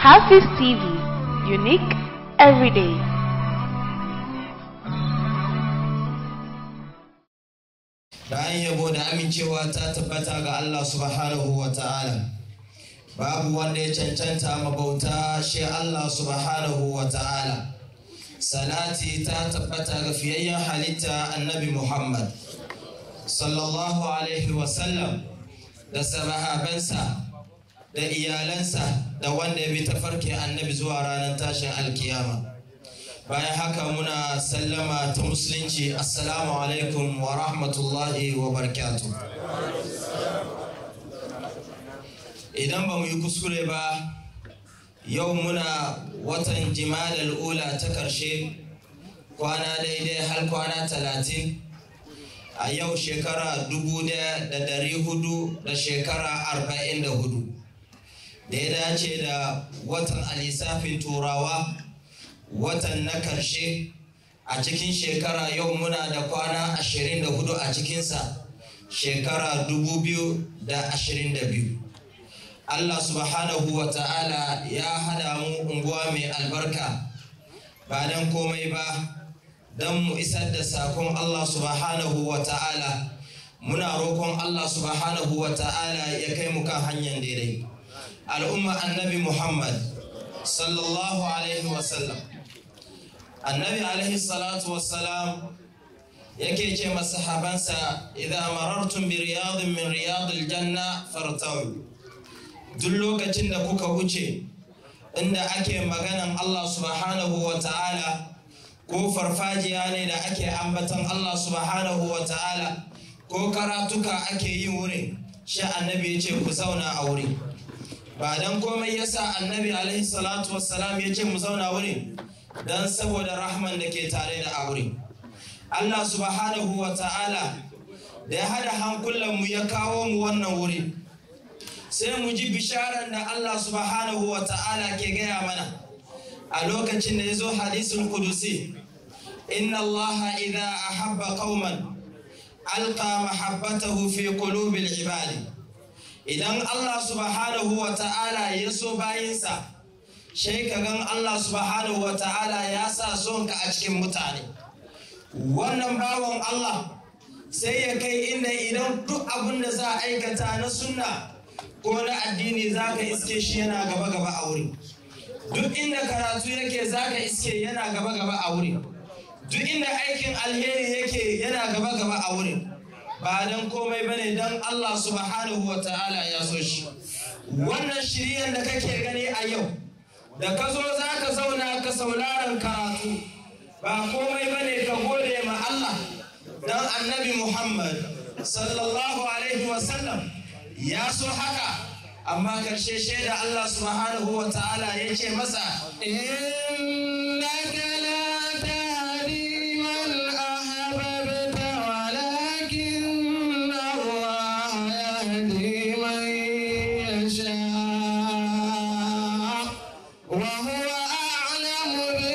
Hafiz TV, unique every day. bayan yabo da amincewa ta tabbata ga Allah subhanahu wa ta'ala babu wanda ya cancanta mabauta shi Allah subhanahu wa ta'ala salati ta tabbata ga fiyayyen halitta annabi Muhammad sallallahu alaihi wasallam da sahabansa da iyalansa da wanda ya bi tafarkin annabi zuwa ranar tashin alkiyama bayan haka muna sallama ta musulunci assalamu alaikum wa rahmatullahi wa barakatuh idan ba mu yi kuskure ba yau muna watan jimadal ula ta karshe kwana daidai har kwana talatin a yau shekara dubu da dari hudu da shekara arba'in da hudu da ya dace da watan alisafin turawa watan na karshe a cikin shekara yau muna da kwana 24 a cikinsa shekara 2022 Allah subhanahu wa ta'ala ya hada mu unguwa mai albarka ba don komai ba don mu isar da sakon Allah subhanahu wa ta'ala muna roƙon Allah subhanahu wa ta'ala ya kai mu kan hanyar daidai al'umma annabi Muhammad sallallahu alaihi wasallam annabi alaihi salatu wassalam yake ce masahabansa idan marartum bi riyadin min riyadil janna fartawi duk lokacin da kuka wuce inda ake maganan Allah subhanahu wa ta'ala ko farfajiya ne da ake ambatan Allah subhanahu wa ta'ala ko karatuka ake yi wurin shi annabi ya ce ku zauna a wuri ba don komai yasa annabi alaihi salatu wassalam ya ce mu zauna wurin don saboda rahman da ke tare da aure Allah subhanahu wa ta'ala da ya hada hankulanmu ya kawo mu wannan wuri sai mu ji bisharar da Allah subhanahu wa ta'ala ke gaya mana a lokacin da ya zo hadisul kudusi inna Allah idha ahabba qauman alqa mahabbatahu fi qulubil ibadi idan Allah subhanahu wa ta'ala ya so bayinsa shai ka gan Allah subhanahu wa ta'ala ya sa son ka a cikin mutane wannan bawan Allah sai ya kai inda idan duk abin da za a aikata na sunna ko na addini za ka iske shi yana gaba gaba a wuri duk inda karatu yake za ka iske yana gaba gaba a wuri duk inda aikin alheri yake yana gaba gaba a wuri ba don komai bane don Allah subhanahu wa ta'ala ya so shi wannan shiryan da kake gani a yau da ka zo za ka zauna ka sauraron karatu ba komai bane ka gode ma Allah dan annabi Muhammad sallallahu alaihi wasallam ya so haka amma karshe shaida Allah subhanahu wa ta'ala ya ce masa innaka la tahdi man ahbabta walakin Allah yahdi man yasha وهو أعلم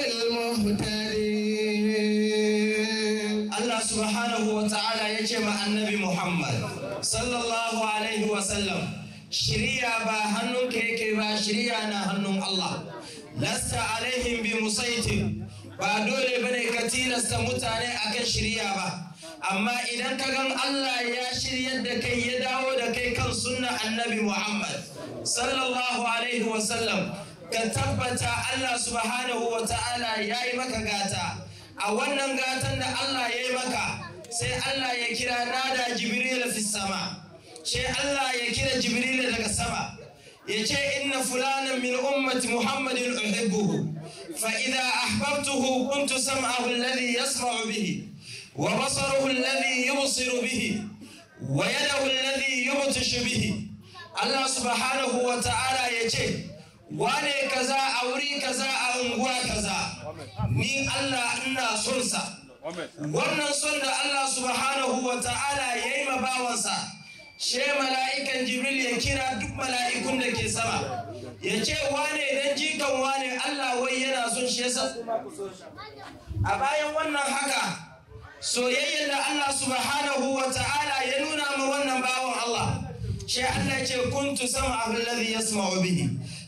بالمهتدين الله سبحانه وتعالى يجمع النبي محمد صلى الله عليه وسلم شريعة با هنون كيكي با شريعة نا هنون الله لست عليهم بمسيطر ba dole bane ka tilasta mutane akan shirya ba amma idan ka gan Allah ya shiryar da kai ya dawo da kai kan sunna annabi Muhammad sallallahu alaihi wasallam ka tabbata Allah subhanahu wa ta'ala ya yi maka gata a wannan gatan da Allah ya yi maka sai Allah ya kira nada jibril fi sama sai Allah ya kira jibril daga sama ya ce inna fulanan min ummati muhammadin uhibbuhu fa idza ahbabtuhu kuntu sam'ahu alladhi yasma'u bihi wa basaruhu alladhi yubsiru bihi wa yadahu alladhi yubtishu bihi Allah subhanahu wa ta'ala ya ce wane kaza a wuri kaza a unguwa kaza ni Allah ina son sa wannan son da Allah subhanahu wa ta'ala ya yi bawansa she mala'ikan jibril ya kira duk mala'ikun da ke sama ya ce wane dan jikan wane Allah wai yana son shi yasa a bayan wannan haka soyayyar da Allah subhanahu wa ta'ala ya nuna ma wannan bawan Allah shi Allah ce kuntu sam'ahu alladhi yasma'u bihi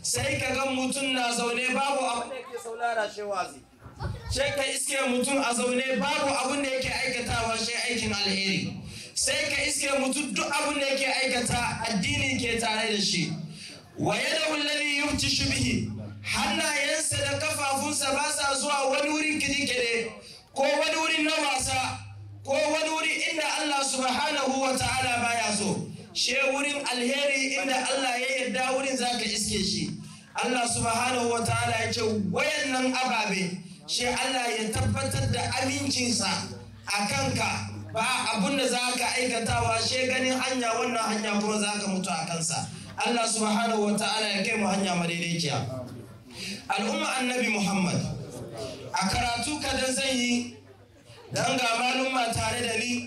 sai ka ga mutum na zaune babu abin da yake saulara shi wazi sai ka iske mutum a zaune babu abin da yake aikatawa shi aikin alheri sai ka iske mutum duk abin da yake aikata addini ke tare da shi wa yadahu alladhi yuftishu bihi hannayensa da kafafunsa ba sa zuwa wani wurin kide-kide ko wani wurin na wasa ko wani wuri inda Allah subhanahu wa ta'ala baya so she wurin alheri inda Allah ya yarda wurin zaka iske shi Allah subhanahu wa ta'ala ya ce wayannan ababe she Allah ya tabbatar da amincinsa a kanka ba abun da zaka aikatawa she ganin hanya wannan hanya kuma zaka mutu a kansa Allah subhanahu wa ta'ala ya kai mu hanya madaidaiciya al'umma annabi Muhammad a karatu kadan zan yi don ga malumma tare da ni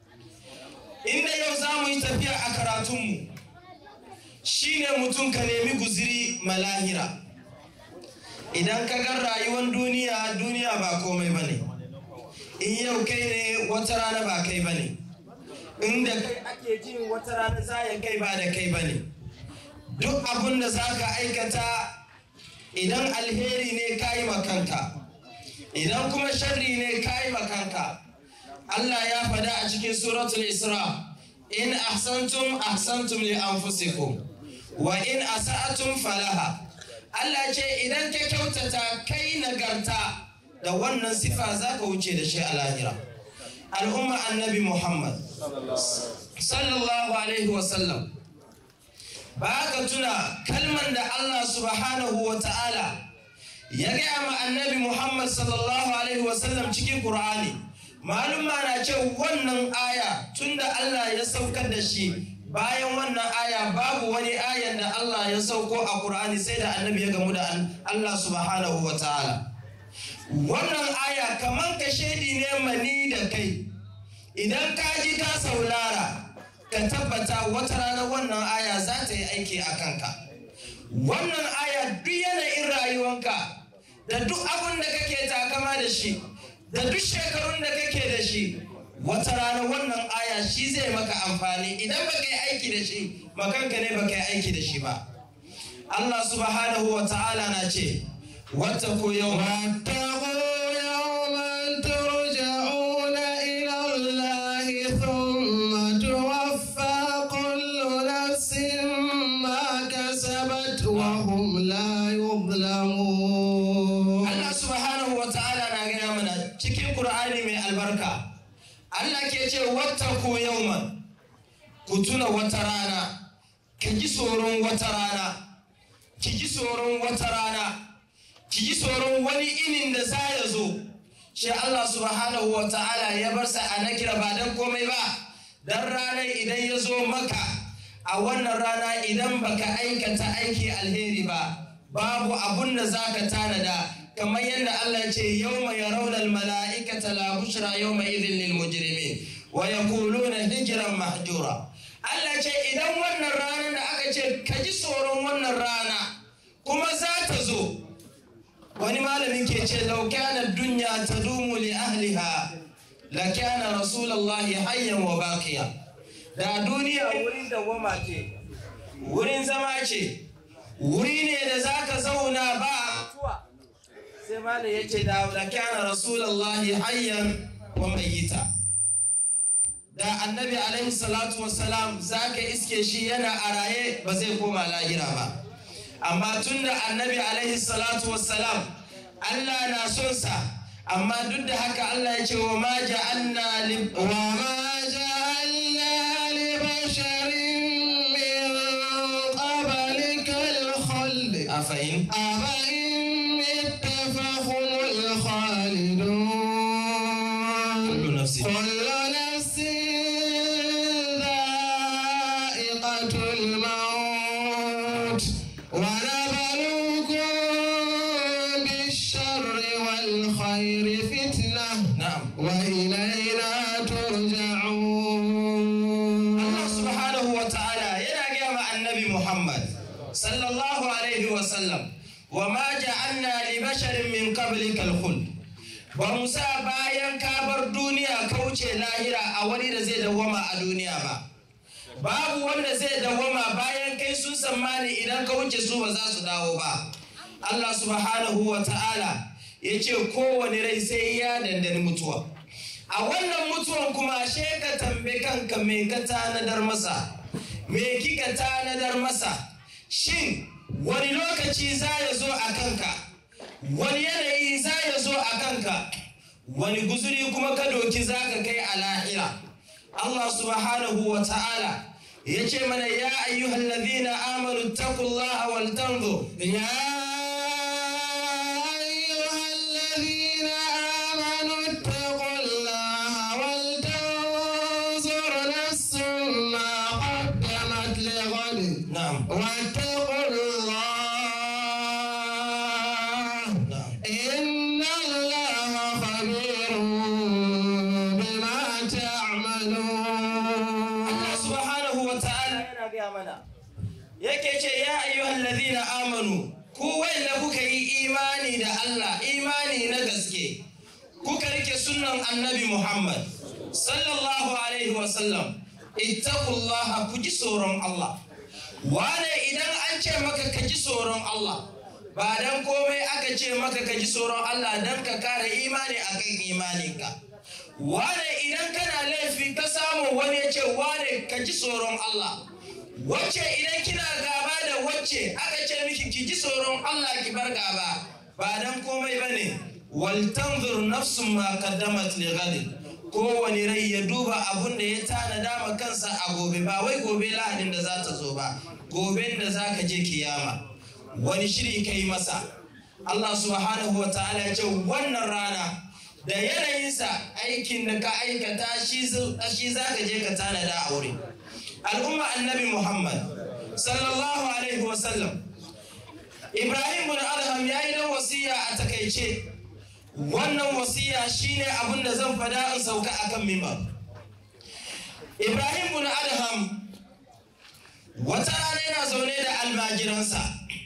inda yau za mu yi tafiya a karatunmu shine mutum ka nemi guziri malahira idan ka gan rayuwar duniya duniya ba komai ba ne in yau kai ne wata rana ba kai ba ne inda kai ake jin wata rana zayan kai ba da kai ba ne duk abin da za ka aikata idan alheri ne ka yi makanka idan kuma sharri ne ka yi makanka Allah ya fada a cikin suratul Isra in ahsantum ahsantum li anfusikum wa in asa'atum falaha Allah ce idan ka kyautata kai nagarta da wannan sifa za ka wuce da shi a lahira al'umma annabi Muhammad sallallahu alaihi wasallam ba ka tuna kalman da Allah subhanahu wa ta'ala ya gaya ma annabi Muhammad sallallahu alaihi wasallam cikin Qur'ani maluma na ce wannan aya tunda Allah ya saukar da shi bayan wannan aya babu wani ayan da Allah ya sauko a Qur'ani sai da annabi ya gamu da Allah subhanahu wa ta'ala wannan aya kaman ka shaidi ne mani da kai idan ka ji ka saulara ka tabbata wata rana wannan aya za ta yi aiki a kanka wannan aya duk yanayin rayuwanka da duk abin da kake takama da shi da duk shekarun da kake da shi wata rana wannan aya shi zai maka amfani idan ba ka yi aiki da shi makanka ne ba ka yi aiki da shi ba Allah subhanahu wa ta'ala na ce wata ko yau وهم لا يظلمون Allah subhanahu wa ta'ala na gaya mana cikin Qur'ani mai albarka Allah ke ce wattaku yawman ku tuna wata rana ka ji tsoron wata rana ki ji tsoron wata rana ki ji tsoron wani inin da za ya zo shi Allah subhanahu wa ta'ala ya bar sa a nakira ba dan komai ba dan ranar idan ya zo maka a wannan rana idan baka aikata aiki alheri ba babu abun da zaka tanada kamar yadda Allah ce yawma yarawna almala'ikata la bushra yawma idhin lil mujrimin wa yaquluna hijran mahjura Allah ce idan wannan ranar da aka ce ka ji tsoron wannan rana kuma za ta zo wani malamin ke ce law kana dunya tadumu li ahliha la kana rasulullahi hayyan wa baqiya da duniya wurin dawama ce wurin zama ce wuri ne da zaka zauna ba mutuwa sai malam ya ce da kana rasulullahi hayyan wa mayyita da annabi alaihi salatu wassalam zaka iske shi yana a raye ba zai koma lahira ba amma tunda annabi alaihi salatu wassalam Allah na son sa amma duk da haka Allah ya ce wa ma ja'alna li wa ma ja'alna li basharin min qablikal khuld afain أفإن مت فهم الخالدون kullu nafsin كل نفس ذائقة الموت ونبلوكم بالشر والخير فتنة na'am وإلينا ترجعون Allah subhanahu wa ta'ala yana gaya ma annabi Muhammad sallallahu alaihi wa sallam wa ma ja'alna li basharin min qablika al-khuld ba mu sa bayan ka bar duniya ka wuce lahira a wani da zai dawwama a duniya ba babu wanda zai dawama bayan kai sun tsammani idan ka wuce su ba za su dawo ba Allah subhanahu wa ta'ala ya ce kowane rai sai ya dandani mutuwa a wannan mutuwan kuma she ka tambe kanka me ka tanadar masa me kika tanadar masa shin wani lokaci za ya zo a kanka wani yanayi za ya zo a kanka wani guzuri kuma ka doki za ka kai a lahira Allah subhanahu wa ta'ala ya ce mana ya ayyuhal ladhina amanu taqullaha wal tanzur يا أيها الذين آمنوا اتقوا الله ولتنظر نفس ما قدمت لغد na'am واتقوا الله na'am إن الله خبير بما تعملون Allah subhanahu wa ta'ala yana gaya mana yake ce ya ayyuhal ladhina amanu ku wanda kuka yi imani da Allah imani na gaske kuka rike sunnan annabi Muhammad sallallahu alaihi wa sallam ittaqullaha ku ji tsoron Allah wane idan an ce maka ka ji tsoron Allah ba dan komai aka ce maka ka ji tsoron Allah dan ka kare imani akan imaninka wane idan kana laifi ka samu wani ya ce wane ka ji tsoron Allah wacce idan kina gaba da wacce aka ce miki ki ji tsoron Allah ki bar gaba ba dan komai bane wal tanzur nafsun ma qaddamat li ghadin kowane rai ya duba abun da ya tanada ma kansa a gobe ba wai gobe lahadin da za ta zo ba goben da za ka je kiyama wani shiri kai masa Allah subhanahu wa ta'ala ya ce wannan rana da yanayinsa aikin da ka aikata shi za ka je ka tanada a wuri al'umma annabi muhammad sallallahu alaihi wasallam ibrahim bin adham ya yi dan wasiya a takaice wannan wasiya shine abin da zan fada in sauka akan mimbar ibrahim bin adham wata rana yana zaune da almajiransa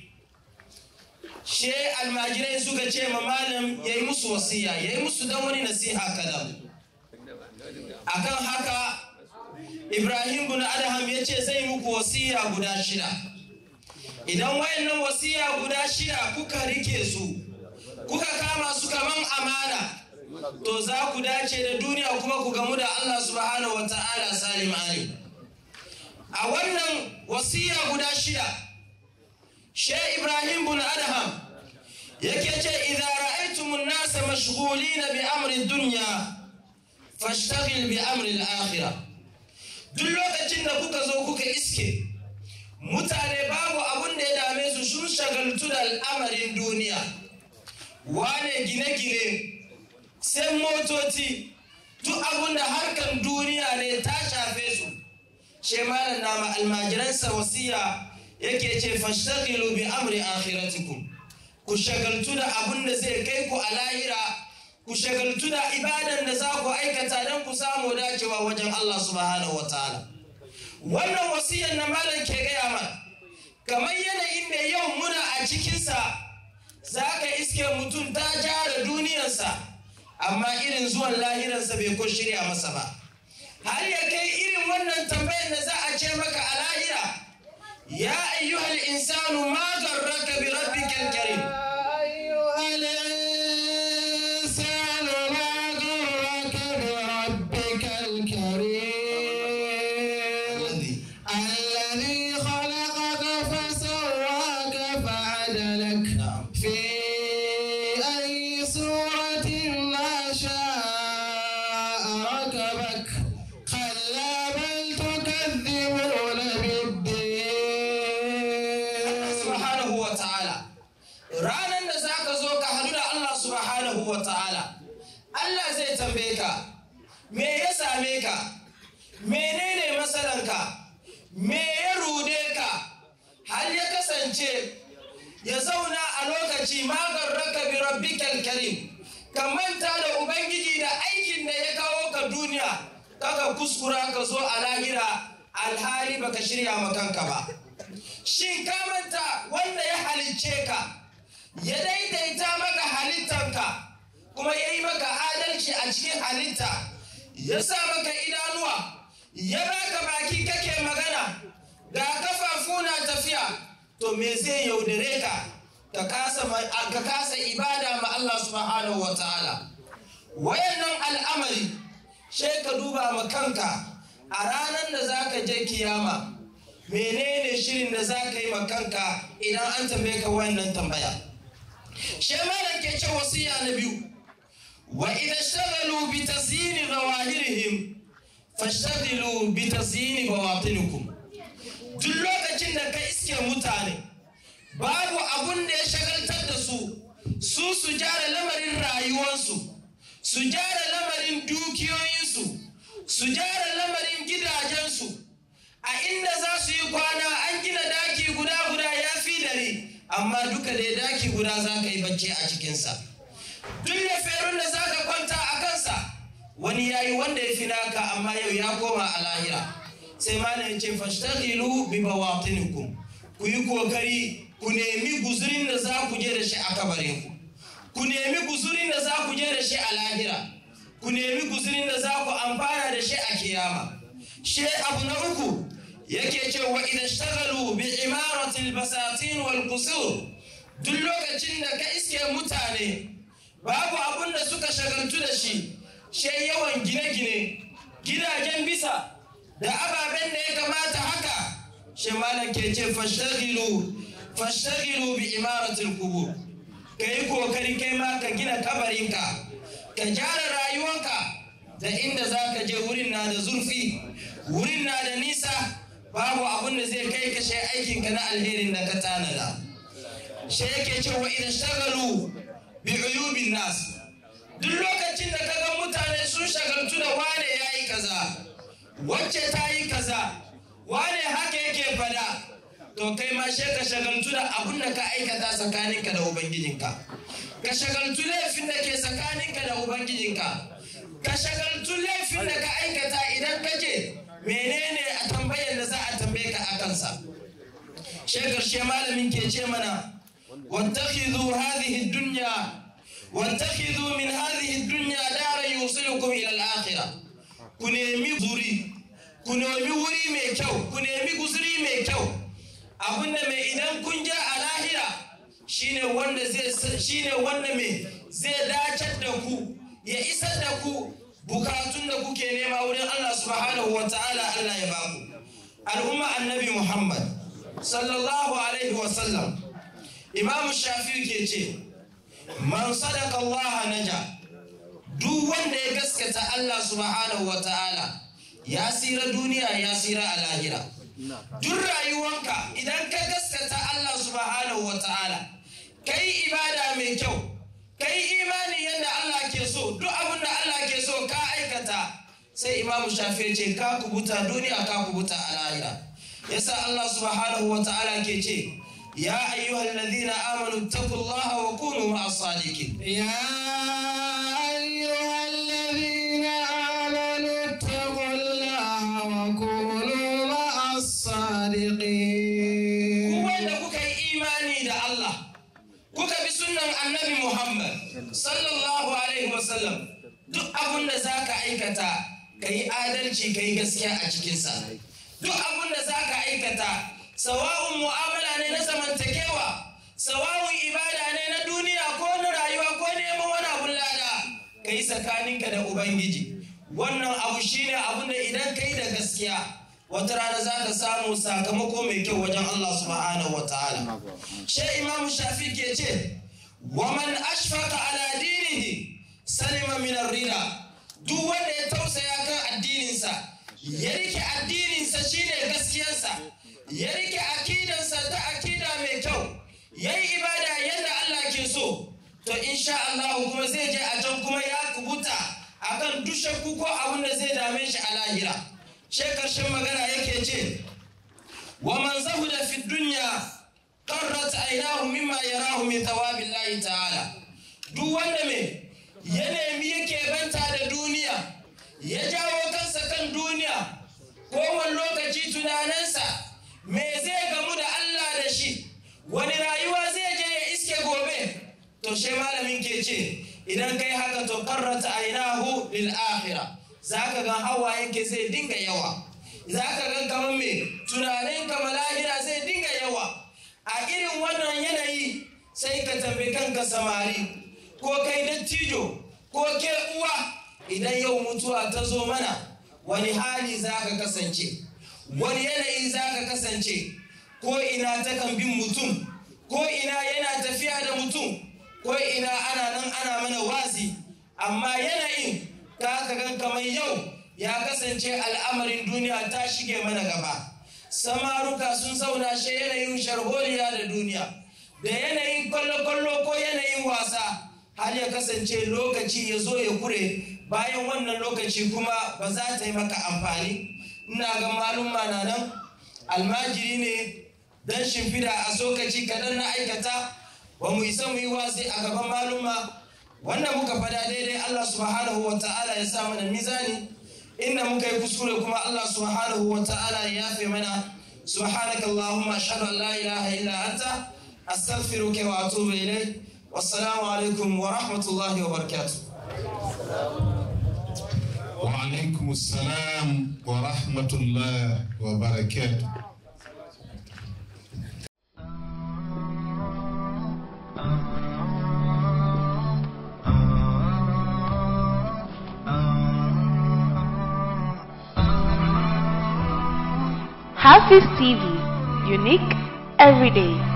she almajirai suka ce ma malam ya yi musu wasiya ya yi musu dan wani nasiha kadan akan haka ibrahim bin adham ya ce zai muku wasiya guda shida idan wayannan wasiya guda shida kuka rike su kuka kama su kaman amana to za ku dace da duniya kuma ku gamu da allah subhanahu wa ta'ala salim ali a wannan wasiya guda shida she ibrahim bin adham yake ce idza ra'aytumun nasa mashghulina bi amri dunya fashtaghil bi amri al-akhirah duk lokacin da kuka zo kuka iske mutane babu abun da ya dame su sun shagaltu da al'amarin duniya wane gine-gine sai motoci duk abun da harkan duniya ne ta shafe su she malam na ma almajiransa wasiya yake ce fashtaghilu bi amri akhiratikum ku shagaltu da abun da zai kai ku a lahira ku shagaltu da ibadan da za ku aikata don ku samu dacewa wajen Allah subhanahu wa ta'ala wannan wasiyar na malam ke gaya mana kamar yanayin da yau muna a cikinsa za ka iske mutum ta jara duniyarsa amma irin zuwan lahiransa bai ko shirya masa ba har ya kai irin wannan tambayar da za a ce maka a lahira ya ayyuhal insanu ma garraka bi rabbikal karim أيها الإنسان ما غرك بربك الكريم الذي خلقك فسواك فعدلك نعم. في أي صورة ما شاء ركبك كلا بل تكذبون بالدين subhanahu wa ta'ala ranar da za ka zo ka hadu da Allah subhanahu wa ta'ala Allah zai tambaye ka me ya same ka menene matsalanka me ya rude ka har ya kasance ya zauna a lokaci magarraka bi rabbikal karim ka manta da ubangiji da aikin da ya kawo ka duniya kaka kuskura ka zo a lahira alhali baka shirya ma kanka ba shin ka manta wanda ya halicce ka ya daidaita maka halittanka kuma ya yi maka adalci a cikin halitta ya sa maka idanuwa ya baka baki kake magana ga kafafu na tafiya to me zai yaudare ka ka kasa ka kasa ibada ma Allah subhanahu wa ta'ala wayannan al'amari sai ka duba ma kanka a ranar da zaka je kiyama menene shirin da zaka yi ma kanka idan an tambaye ka wayannan tambaya shi malam ke ce wasiya na biyu wa idan shagalu bi tasyini zawahirihim fashtaghilu bi tasyini bawatinikum duk lokacin da ka iske mutane babu abun da ya shagaltar da su su su gyara lamarin rayuwarsu su gyara lamarin dukiyoyinsu su gyara lamarin gidajensu a inda za su yi kwana an gina daki guda guda ya fi dare amma duka da daki guda za ka yi bacci a cikinsa duk da ferun da za ka kwanta a kansa wani ya yi wanda ya fi naka amma yau ya koma a lahira sai malam ya ce fashtaghilu bi bawatinikum ku yi kokari ku nemi guzurin da za ku je da shi a kabarin ku ku nemi guzurin da za ku je da shi a lahira ku nemi guzurin da za ku amfana da shi a kiyama shi abu na uku yake cewa idan shtagalu bi imaratil basatin wal qusur duk lokacin da ka iske mutane babu abun da suka shagaltu da shi shi yawan gine-gine gidajen bisa da ababen da ya kamata haka shi malam ke ce fashtagilu fashtagilu bi imaratil kubur ka yi kokari kai ma ka gina kabarinka ka gyara rayuwanka da inda za ka je wurin na da zurfi wurin na da nisa babu abin da zai kai ka shi aikinka na alherin da ka tanada shi yake cewa idan shagalu bi uyubin nas duk lokacin da ka ga mutane sun shagaltu da wane ya yi kaza wacce ta yi kaza wane haka yake fada to kai ma she ka shagaltu da abin da ka aikata tsakaninka da ubangijinka ka shagaltu laifin da ke tsakaninka da ubangijinka ka shagaltu laifin da ka aikata idan ka je menene a tambayar da za a tambaye ka a kansa she karshe malamin ke ce mana wattakhidhu hadhihi dunya wattakhidhu min hadhihi dunya dara yusilukum ila al-akhirah ku nemi zuri ku nemi wuri mai kyau ku nemi guzuri mai kyau abinda mai idan kun je a lahira shine wanda zai shine wanda mai zai dacar da ku ya isar da ku bukatun da kuke nema wurin Allah subhanahu wa ta'ala Allah ya baku al'umma annabi Muhammad sallallahu alaihi wa sallam Imam Shafi'i ke ce man sadaka Allah naja duk wanda ya gaskata Allah subhanahu wa ta'ala ya tsira duniya ya tsira a lahira duk rayuwanka idan ka gaskata Allah subhanahu wa ta'ala kai ibada mai kyau kai imani yadda Allah ke so duk abin da Allah ke so ka aikata sai imamu shafi ce ka kubuta duniya ka kubuta a lahira yasa Allah subhanahu wa ta'ala ke ce ya ayyuhal ladina amanu taqullaha wa kunu ma'as sadiqin يا أيها الذين آمنوا اتقوا الله وكونوا مع الصادقين wanda kuka yi imani da Allah kuka bi sunnan annabi Muhammad sallallahu alaihi wasallam duk abin da za ka aikata ka yi adalci ka yi gaskiya a cikinsa duk abin da za ka aikata sawa'un mu'amala ne na zamantakewa sawa'un ibada ne na duniya ko na rayuwa ko neman wani abun lada ka yi tsakaninka da ubangiji wannan abu shine abin da idan ka yi da gaskiya wata rana za ka samu sakamako mai kyau wajen Allah subhanahu wa ta'ala. Shi Imam Shafi ke ce, wa man ashfaka ala dinihi salima min rida duk wanda ya tausaya kan addininsa ya rike addininsa shine gaskiyarsa ya rike akidansa ta akida mai kyau ya yi ibada yadda Allah ke so to insha Allah kuma zai je a can kuma ya kubuta akan duk shakku ko abin da zai dame shi a lahira. she karshen magana yake ce wa man zahuda fi dunya qarrat aynahu mimma yarahu min thawabillahi ta'ala duk wanda me ya nemi yake banta da duniya ya jawo kansa kan duniya kowane lokaci tunaninsa me zai gamu da Allah da shi wani rayuwa zai je ya iske gobe to she malamin ke ce idan kai haka to qarrat aynahu lil akhirah za ka ga hawayenke zai dinga yawa za ka gan kamar me tunanin ka malahira zai dinga yawa a irin wannan yanayi sai ka tambayi kanka samari ko kai dattijo ko ke uwa idan yau mutuwa ta zo mana wani hali za ka kasance wani yanayi za ka kasance ko ina ta kan bin mutum ko ina yana tafiya da mutum ko ina ana nan ana mana wazi amma yanayin ka gan kamar yau ya kasance al'amarin duniya ta shige mana gaba samaruka sun zauna shi yanayin sharholiya da duniya da yanayin kwallo-kwallo ko yanayin wasa har ya kasance lokaci ya zo ya kure bayan wannan lokaci kuma ba za ta yi maka amfani ina ga malumma na nan almajiri ne don shimfida a sokaci kaɗan na aikata ba mu isa mu yi wasi a gaban malumma wanda muka fada daidai Allah subhanahu wa ta'ala ya sa mana mizani inda muka yi kuskure kuma Allah subhanahu wa ta'ala ya yafe mana subhanaka Allahumma ashhadu an la ilaha illa anta astaghfiruka wa atubu ilayk wassalamu alaikum wa rahmatullahi wa barakatuh وعليكم السلام ورحمة الله وبركاته Hafiz TV, unique every day.